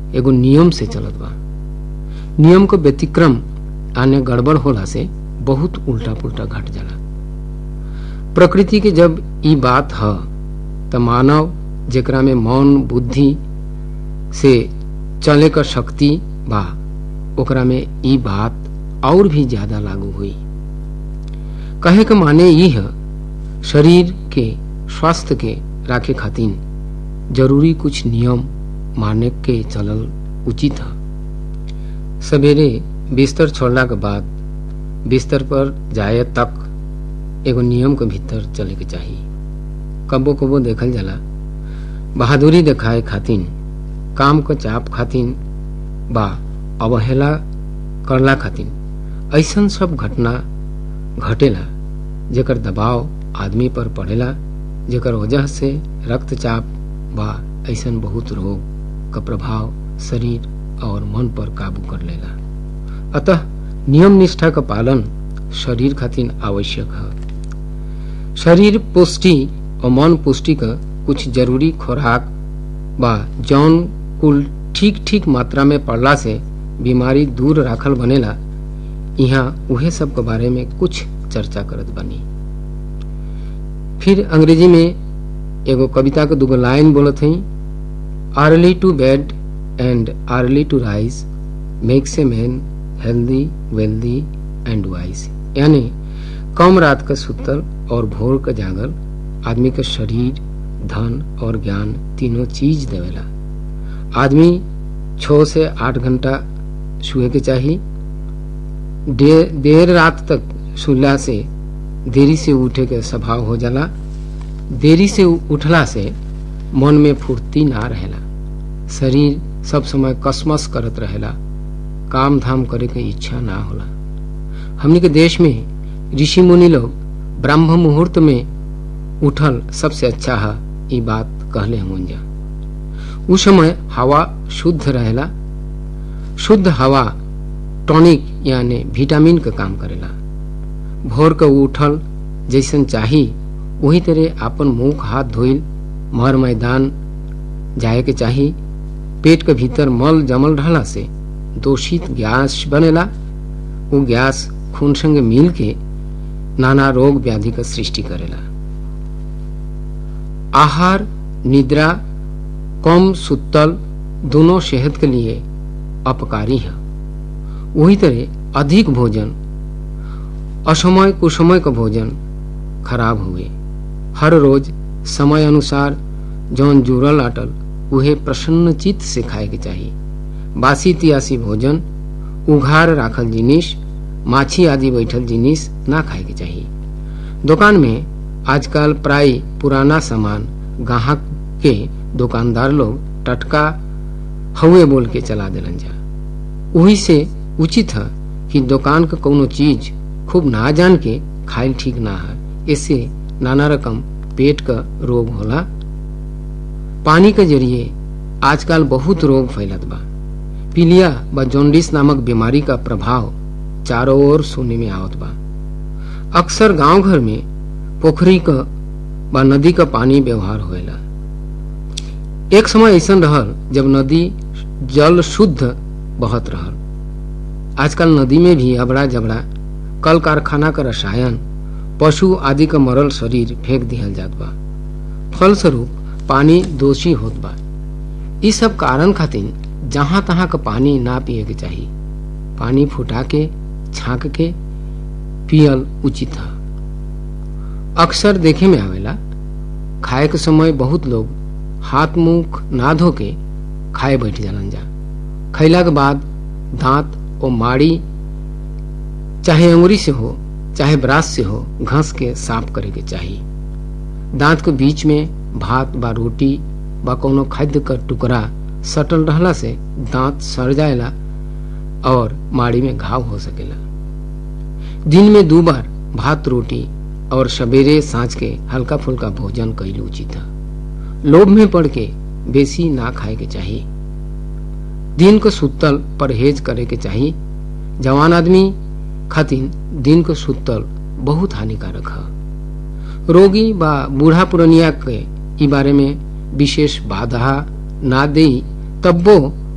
एगो नियम से चलत बा नियम को व्यतिक्रम आने गड़बड़ होला से बहुत उल्टा पुल्टा घट जाला प्रकृति के जब ई बात ह त मानव जेकरा में मौन बुद्धि से चले क शक्ति बा ओकरा में ई बात और भी ज्यादा लागू हुई कहे के माने ई है शरीर के स्वास्थ्य के राखे खातिर जरूरी कुछ नियम माने के चलल उचित है सवेरे बिस्तर छोड़ला के बाद बिस्तर पर जाए तक एगो नियम के भीतर चले के चाहिए कबो कबो देखल जाला बहादुरी दिखाए खातिर काम क चाप खातिर बा अवहेला करला खातिर ऐसन सब घटना घटेला जेकर दबाव आदमी पर पड़ेला जेकर वजह से रक्तचाप बा ऐसन बहुत रोग का प्रभाव शरीर और मन पर काबू कर लेला अतः नियम निष्ठा का पालन शरीर खातिर आवश्यक है शरीर पुष्टि और मन पुष्टि का कुछ जरूरी खुराक बा जौन कुल ठीक ठीक मात्रा में पड़ला से बीमारी दूर राखल बनेला यहाँ उहे सब के बारे में कुछ चर्चा करत बनी फिर अंग्रेजी में एगो कविता के दूगो लाइन बोलत हई early to bed and early to rise makes a man healthy wealthy and wise यानी कम रात का सुतल और भोर का जागल आदमी का शरीर धन और ज्ञान तीनों चीज देवेला आदमी छ से आठ घंटा सुए के चाहिए दे, देर रात तक सुला से देरी से उठे के स्वभाव हो जाला देरी से उठला से मन में फुर्ती ना रहेला शरीर सब समय कसमस करत रहेला काम धाम करे के इच्छा ना होला हमनी के देश में ऋषि मुनि लोग ब्रह्म मुहूर्त में उठल सबसे अच्छा है ये बात कहले हम जा उस समय हवा शुद्ध रहेला शुद्ध हवा टॉनिक यानी विटामिन का काम करेला भोर के उठल जैसन चाही वही तरह अपन मुंह हाथ धोइल मर मैदान जाए के चाही पेट के भीतर मल जमल रहला से दूषित गैस बनेला वो गैस खून संग मिल के नाना रोग व्याधि का सृष्टि करेला आहार निद्रा कम सुतल दोनों सेहत के लिए अपकारी है वही तरह अधिक भोजन असमय कुसमय का भोजन खराब हुए हर रोज समय अनुसार जौन जुड़ल आटल उहे प्रसन्न चित्त से खाए के चाहिए बासी तियासी भोजन उघार राखल जिनिस माछी आदि बैठल जिनिस ना खाए के चाहिए दुकान में आजकल प्राय पुराना सामान ग्राहक के दुकानदार लोग टटका हवे बोल के चला दिलन जा वही से उचित है कि दुकान का कोनो चीज खूब ना जान के खाइल ठीक ना है इससे नाना रकम पेट का रोग होला पानी के जरिए आजकल बहुत रोग फैलत बा पीलिया व जॉन्डिस नामक बीमारी का प्रभाव चारों ओर सुनने में आवत बा अक्सर गांव घर में पोखरी का व नदी का पानी व्यवहार होएला एक समय ऐसा रहल जब नदी जल शुद्ध बहत रहल आजकल नदी में भी अबड़ा जबड़ा कल कारखाना का रसायन पशु आदि का मरल शरीर फेंक दिहल जात बा फलस्वरूप पानी दोषी होत बा इस सब कारण खातिर जहां तहां का पानी ना पिए के चाहिए पानी फुटा के छाक के पियल उचित है अक्सर देखे में आवेला खाए के समय बहुत लोग हाथ मुंह ना धो के खाए बैठ जालन जा खैला के बाद दांत और माड़ी चाहे अंगुरी से हो चाहे ब्रास से हो घस के साफ करे के चाहिए दांत के बीच में भात बा रोटी बा कोनो खाद्य का टुकड़ा सटल रहला से दांत सड़ जाएला और माड़ी में घाव हो सकेला दिन में दो बार भात रोटी और सवेरे सांझ के हल्का फुल्का भोजन कैल उचित है लोभ में पड़ के बेसी ना खाए के चाहिए दिन को सुतल परहेज करे के चाहिए जवान आदमी खातिर दिन को सुतल बहुत हानिकारक है रोगी बा बूढ़ा पुरनिया के ई बारे में विशेष बाधा ना दे तब्बो